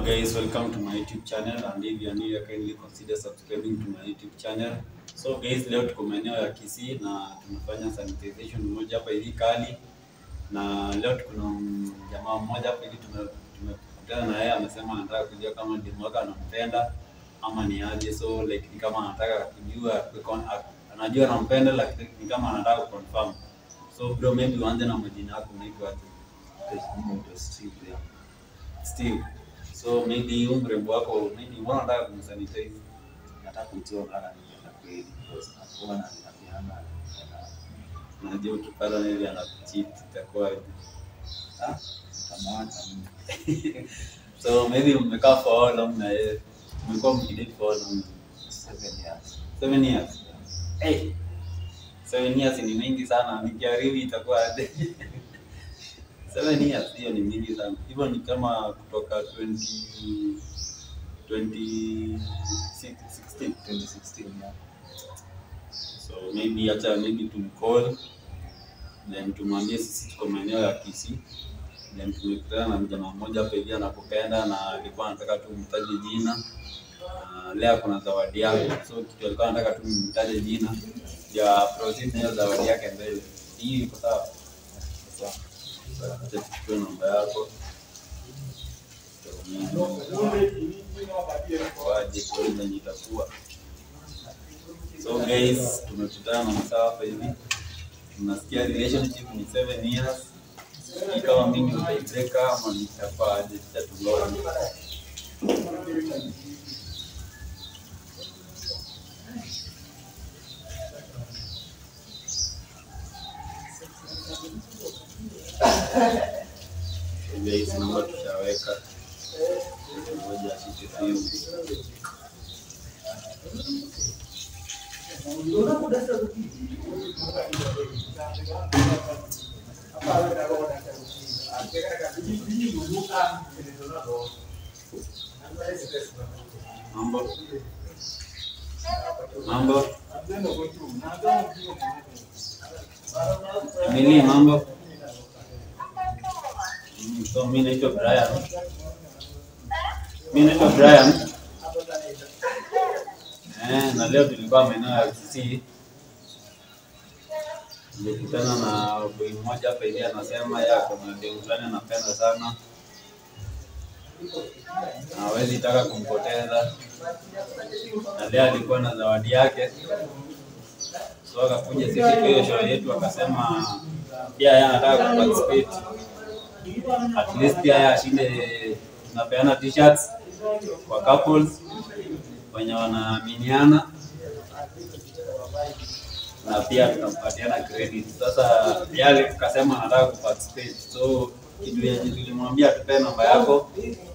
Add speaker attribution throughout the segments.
Speaker 1: guys, welcome to my YouTube channel and if you are new, kindly consider subscribing to my YouTube channel. So guys, leo tuko maeneo ya Kisii na tunafanya sanitization moja hapa hivi kali, na leo tuko na mm, jamaa mmoja hapa hivi tume- tumekutana na yeye, amesema anataka kujua kama demu wake anampenda ama ni aje, so like ni kama anataka kujua kucon- anajua anampenda, lakini ni kama anataka kuconfirm. So bro, maybe uanze na majina yako, unaitwa aje? Steve. So maybe huyu mrembo wako maybe mbona unataka kumsanitize? Unajua ukipata maybe anakucheat itakuwa aje? So maybe mmekaa for how long na yeye? Mmekuwa mkidate for how long? Seven years. Hey. Seven years ni mingi sana, nikiharibu itakuwa aje? Seven years hiyo ni mingi sana. Hivyo ni kama kutoka 20 2016. So maybe acha maybe tumcall then tumwambie sisi tuko maeneo ya Kisii. Then tumekutana na mjamaa mmoja hapa hivi anakupenda na alikuwa anataka tu mtaje jina. Na leo kuna zawadi yake. So kitu alikuwa anataka tu mtaje jina ya proceed na hiyo zawadi yake mbele. Hii iko sawa? Acha tuchukue namba yako. Waje kwa venye itakuwa. So guys, tumekutana na msaa hapa hivi. Tunasikia relationship ni 7 years. Sijui kama mimi utaibreaka ama nitafaa aje tutatuona. So guys, namba tutaweka. Ngoja ashike simu. Mambo. Mambo. Emily, mambo. Mm, So mimi naitwa Brian. Mimi naitwa Brian. Eh, na leo tulikuwa maeneo ya Kisii. Nilikutana na boy mmoja hapa hivi anasema yeye ako na demu fulani anapenda sana. Na hawezi taka kumpoteza. Na leo alikuwa na zawadi yake. So akakuja sisi kwa hiyo show yetu akasema pia yeye anataka kuparticipate. At least pia yeye ashinde tunapeana t-shirts kwa couples wenye wanaaminiana na pia tunampatiana credit. Sasa yale akasema anataka kuparticipate, so kitu yenye tulimwambia tupe namba yako,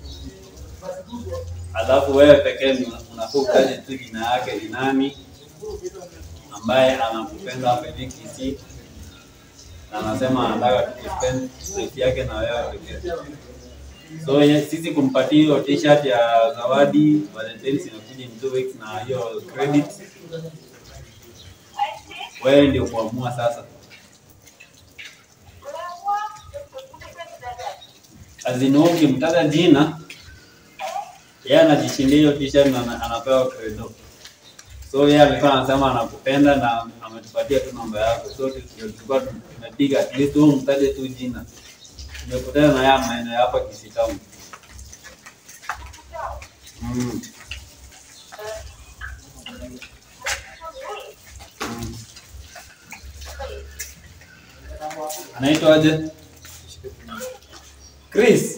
Speaker 1: alafu wewe pekee ndio unafaa utaje tu jina yake ni nani, ambaye anakupenda hapa hivi Kisii, na anasema anataka tuspend life yake na wewe pekee. So ye- sisi kumpatia hiyo t-shirt ya zawadi Valentine's inakuja in two weeks na hiyo credit, wewe ndio kuamua sasa. Azini ukimtaja jina yeye anajishindia hiyo t-shirt na ana- anapewa credo. So yeye alikuwa anasema anakupenda na ametupatia tu namba yako, so tu- tulikuwa tumepiga at least wewe umtaje tu jina. Tumekutana na yeye maeneo ya hapa Kisii Town. Mm. Mm. Anaitwa aje? Chris.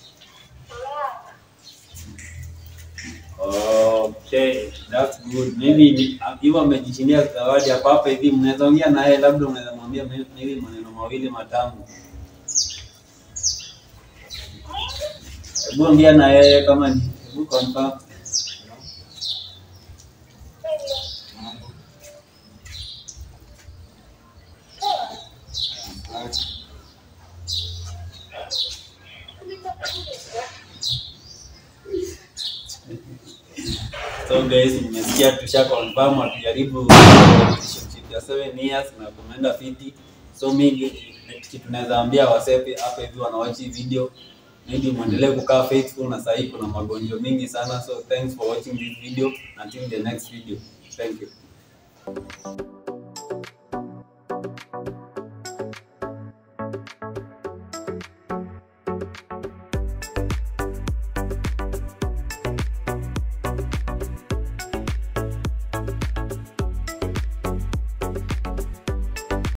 Speaker 1: Okay, that's good. Maybe ni- hivyo amejishindia zawadi hapa hapa hivi, mnaweza ongea naye, labda unaweza mwambia may- maybe maneno mawili matamu. Hebu ongea na yeye kama ni hebu confirm. So guys, mmesikia tusha confirm atujaribu relationship ya 7 years na kumeenda fiti. So mingi kitu naweza ambia wasepi hapa hivi wanawachi video maybe muendelee kukaa faithful na sahii kuna magonjwa mingi sana so thanks for watching this video until the next video thank you